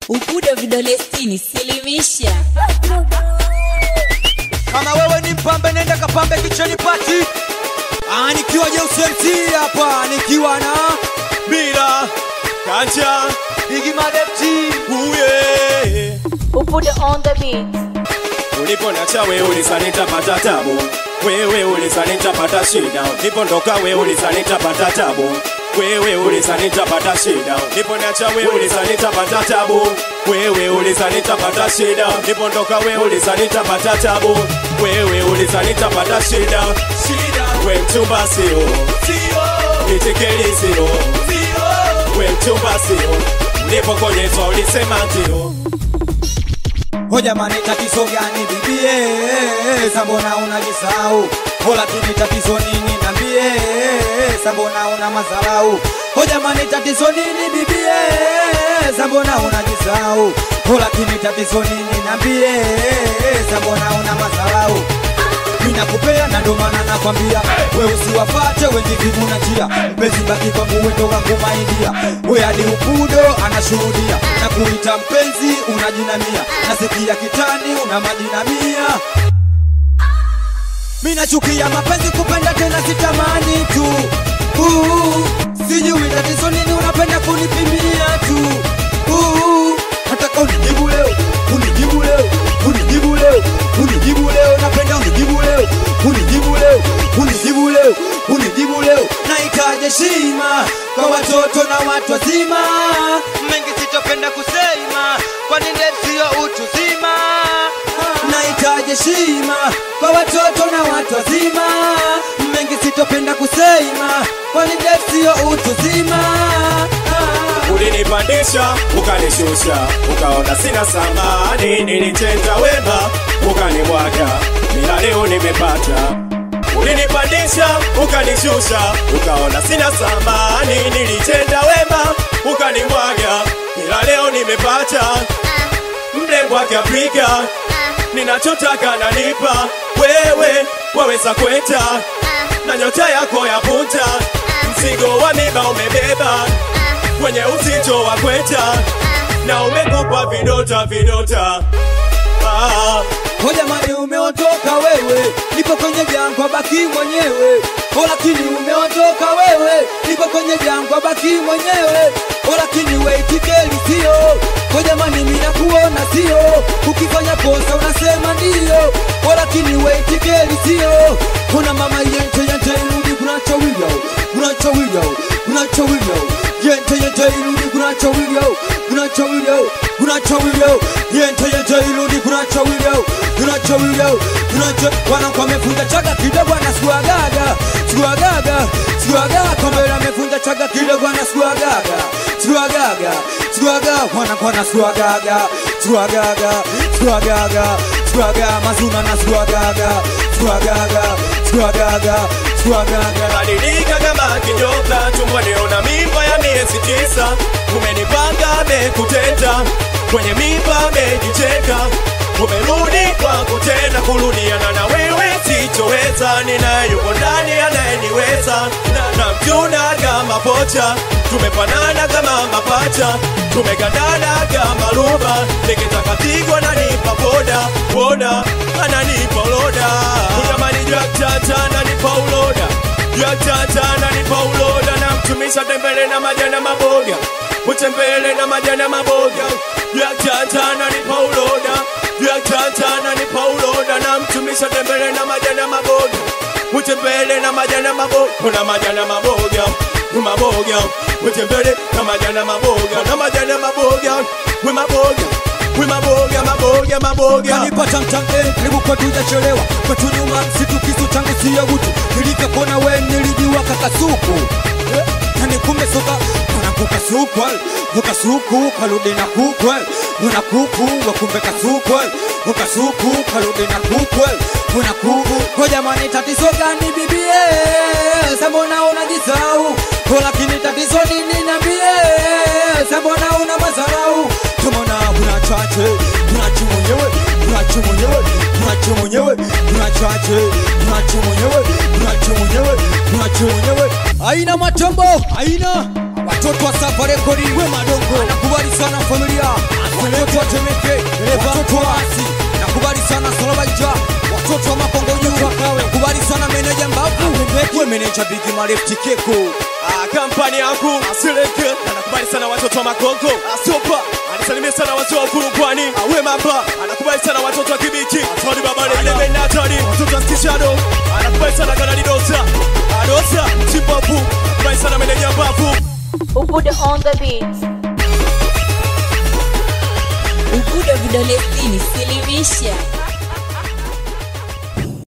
Ukuda vidole sitini, silimisha. Kama wewe ni mpambe, nenda kapambe kicheni pati. Ah, nikiwa Jeusi hapa nikiwa na Bila Kanja Bigi Madepti. uye Upude on the beat. Uliponacha we ulizani nitapata tabu, wewe ulizani nitapata shida. Ulipondoka we ulizani nitapata tabu, wewe ulizani nitapata shida. Uliponacha we ulizani nitapata tabu, wewe ulizani nitapata shida. Ulipondoka we ulizani nitapata tabu, wewe ulizani nitapata shida. Shida we mchumba sio, sio nitikeli sio, sio we mchumba sio. Ulipokonyezwa ulisema ndio. Ho jamani, tatizo gani bibie? Sambona unajisahau? Ho lakini tatizo nini nambie? Sambona una madharau? Ho jamani, tatizo nini bibie? Sambona unajisahau? Ho lakini tatizo nini nambie? Sambona una madharau? Ninakupea na ndo maana nakwambia we usiwafate wenye vivuna njia mpenzi baki kwangu wetoka kumaidia we hadi upudo anashuhudia na kuita mpenzi unajinamia nasikia kitani una majina mia mi nachukia mapenzi kupenda tena sitamani tu uh, sijui tatizo nini unapenda kunipimia tu uh, nataka unijibu leo unijibu leo unijibu leo unijibu leo napenda unijibu leo unijibu leo unijibu leo unijibu leo nahitaji heshima kwa watoto na watu wazima mengi sitopenda kusema kwani ndevu sio utu zima nahitaji heshima kwa watoto na watu wazima mengi sitopenda kusema kwani ndevu sio utu zima ulinipandisha ukanishusha, ukaona sina samani, nilitenda wema ukanimwaga, ila leo nimepata. Ulinipandisha ukanishusha, ukaona sina samani, nilitenda wema ukanimwaga, ila leo nimepata. Mrembo akiapika, ninachotaka nanipa, wewe waweza kweta na nyota yako ya punta, mzigo wa miba umebeba kwenye uzito wa kweta na umekupa vidota vidota ah. Ho jamani, umeondoka wewe, nipo kwenye jangwa, baki mwenyewe. Ho lakini umeondoka wewe, nipo kwenye jangwa, baki mwenyewe. Ho lakini we itikeli sio. Ho jamani, mimi nakuona sio. Ukifanya kosa unasema ndio. Ho lakini we itikeli sio. Kuna mama yente yente irudi kunacho wilio, kunacho wilio, kunacho wilio. Yente yente irudi kunacho wilio, kunacho wilio, kunacho wilio. Yente yente irudi kunacho wilio, kunacho wilio, kunacho wanakuwa amefunga chaga kidogo anasuagaga, suagaga, suagaga kombe amefunga chaga kidogo anasuagaga, suagaga, suagaga wanakuwa anasuagaga, suagaga, suagaga, suagaga mazuna anasuagaga, suagaga, suagaga, suagaga. badilika kama kinyota tumboniona mimba ya miezi tisa umenipanga mekutenda kwenye mimba mejicheka umerudi kwangu tena kurudiana na wewe sichoweza ninayuko ndani anayeniweza na, na mjuna kama pocha tumefanana kama mapacha tumegandana kama luba nikitaka tigwa nanipa boda boda ananipa uloda utamani jaktata nanipa uloda jaktata nanipa uloda na mtumisha tembele na majana maboga utembele na majana maboga jaktata nanipa uloda jaktata nanipa uloda na mtumisha tembele na majana maboga utembele na majana maboga kuna majana maboga maboga utembele na majana maboga na majana maboga we maboga we maboga maboga maboga kanipata mtange karibu kwa tujachelewa kwetu nyuma msitu kisu changu siyo utu nilivyokona we nilijua kakasuku Eh, yani kumbe soka kana kukasukwa ukasuku karudi na kukwe una kuku wakumbe kasukwe ukasuku karudi na kukwe una kuku kwa jamani tatizo gani bibie sambona unajisau ko lakini tatizo nini nambie sambona una mazarau tumona kuna chache kuna chi mwenyewe kuna chi mwenyewe kuna chi mwenyewe kuna chache kuna chi mwenyewe kuna chi mwenyewe kuna chi mwenyewe aina matombo aina watoto wa safari kodi we madongo anakubali sana familia watoto wa Temeke, watoto wa Asi, nakubali sana Solobaija, watoto wa Makongo Juu, nakubali sana meneja Mbavu, we meneja Bigi Marefti Keko, Ah, kampani yangu Asileke anakubali sana watoto wa Makongo Asopa anisalimie sana watu wa Kurupwani Awe Mamba anakubali sana watoto wa Kibiti Atwali Babale ile Benatari watoto wa Skishado anakubali sana Kanali Dosa Adosa Chipapu anakubali sana meneja Mbavu Ubude on the beat. Ubudo vidole sitini, silimisha